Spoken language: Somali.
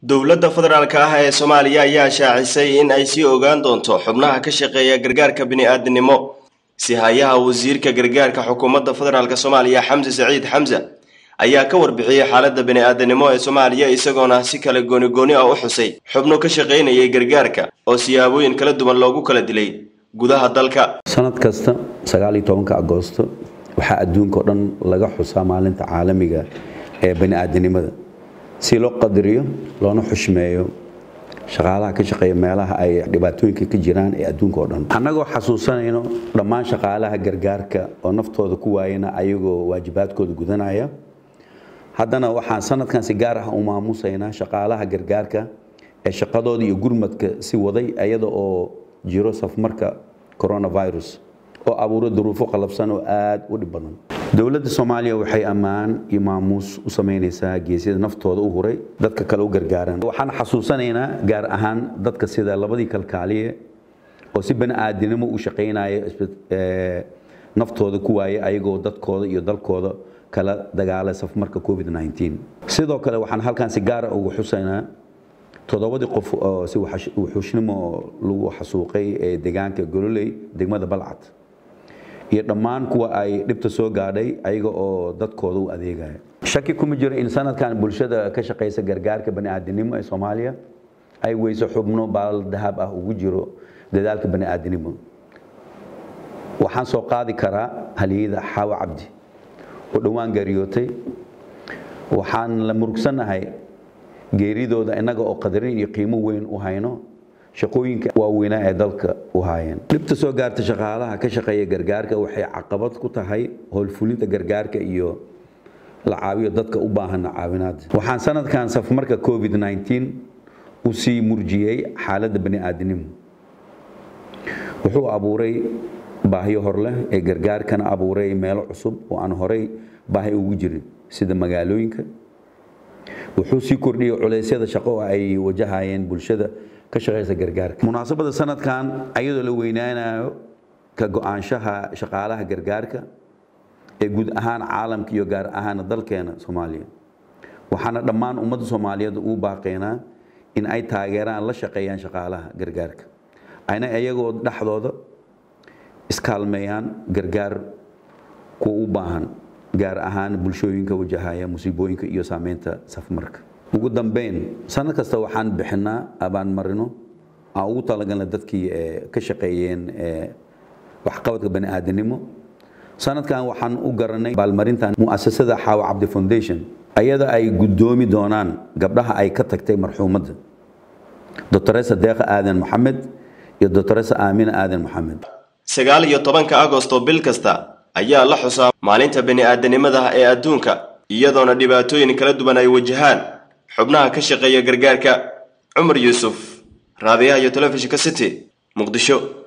dowladda federaalk ah ee soomaaliya ayaa shaacisay in ay sii ogaan doonto xubnaha ka shaqeeya gargaarka bini-aadinimo si hayaha wasiirka gargaarka xukuumadda federaalk soomaaliya xamse saciid xamse ayaa ka warbixiyey xaaladda bini-aadanimo ee soomaaliya isagoona si kale gooni-gooni ah u xusay xubno ka shaqaynayay gargaarka oo siyaabooyin kala duwan loogu kala dilay gudaha dalka sanad kasta sagaaliyo tobanka agoosto waxaa adduunka o dhan laga xusaa maalinta caalamiga ee bani-aadanimada si loo qadariyo loona xushmeeyo shaqaalaha ka shaqeeya meelaha ay dhibaatooyinka ka jiraan ee adduunka o dhan annagoo xasuusanayno dhammaan shaqaalaha gargaarka oo naftooda ku waayana ayagoo waajibaadkooda gudanaya haddana waxaan sanadkan si gaar ah u maamusaynaa shaqaalaha gargaarka ee shaqadooda iyo gurmadka si waday iyada oo jiro safmarka coronavirus oo abuuro duruufo qalabsan oo aada u dhib badan dowladda soomaaliya waxay ammaan iyo maamuus u samaynaysaa geesyada naftooda u huray dadka kale u gargaaran waxaan xasuusanaynaa gaar ahaan dadka sida labadii kalkaaliye oo si bani aadinimo u shaqaynaya naftooda ku waayay ayagoo dadkooda iyo dalkooda kala dagaalay safmarka covid sidoo kale waxaan halkan si gaara ugu xusaynaa toddobadii qof oo si wuxuushnimo lagu xasuuqay ee deegaanka gololey degmada balcad iyo dhammaan kuwa ay dhibta soo gaadhay ayaga oo dadkooda u adeegaya shaki kuma jiro in sanadkan bulshada ka shaqaysa gargaarka bani'aadinimo ee soomaaliya ay weyso xubno baal dahab ah ugu jiro dadaalka bani'aadinimo waxaan soo qaadi karaa haliyada xaawa cabdi oo dhowaan geeriyootay waxaan la murugsanahay geeridooda innaga oo qadarin iyo qiimo weyn u hayno shaqooyinka waaweynaa ee dalka u haayeen dhibta soo gaarta shaqaalaha ka shaqeeya gargaarka waxay caqabad ku tahay howlfulinta gargaarka iyo la caawiyo dadka u baahan caawinaad waxaan sanadkan safmarka covid u sii murjiyey xaaladda bani'aadinimo wuxuu abuuray baahiyo hor leh ee gargaarkana abuuray meelo cusub oo aan horay baahi ugu jirin sida magaalooyinka wuxuu sii kordhiyey culeysyada shaqo oo ay wajahayeen bulshada ka shaqeysa gargaarka munaasabada sanadkan ayadoo la weynaanayo ka go-aanshaha shaqaalaha gargaarka ee guud ahaan caalamka iyo gaar ahaan dalkeena soomaaliya waxaana dhammaan ummadda soomaaliyeed uu baaqeynaa in ay taageeraan la shaqeeyaan shaqaalaha gargaarka ayna iyagoo dhexdooda iskaalmeeyaan gargaar kuwa u baahan gaar ahaan bulshooyinka wajahaya musiibooyinka iyo saameynta safmarka ugu dambeyn sanad kasta waxaan bixinaa abaanmarino aan ugu talagalna dadkii ka shaqeeyeen waxqabadka bani'aadanimo sanadkan waxaan u garanay baalmarintan mu'asasada xaawa cabdi foundation ayada ay guddoomi doonaan gabdhaha ay ka tagtay marxuumadda doctoresa deeqa aadan maxamed iyo doctoresa aamina aadan maxamed sagaal iyo tobanka agosto bil kasta ayaa la xusaa maalinta bini-aadanimada ee adduunka iyadoona dhibaatooyin kala duwan ay wajahaan xubnaha ka shaqeeya gargaarka cumar yuusuf raadiyaha iyo telefishinka city muqdisho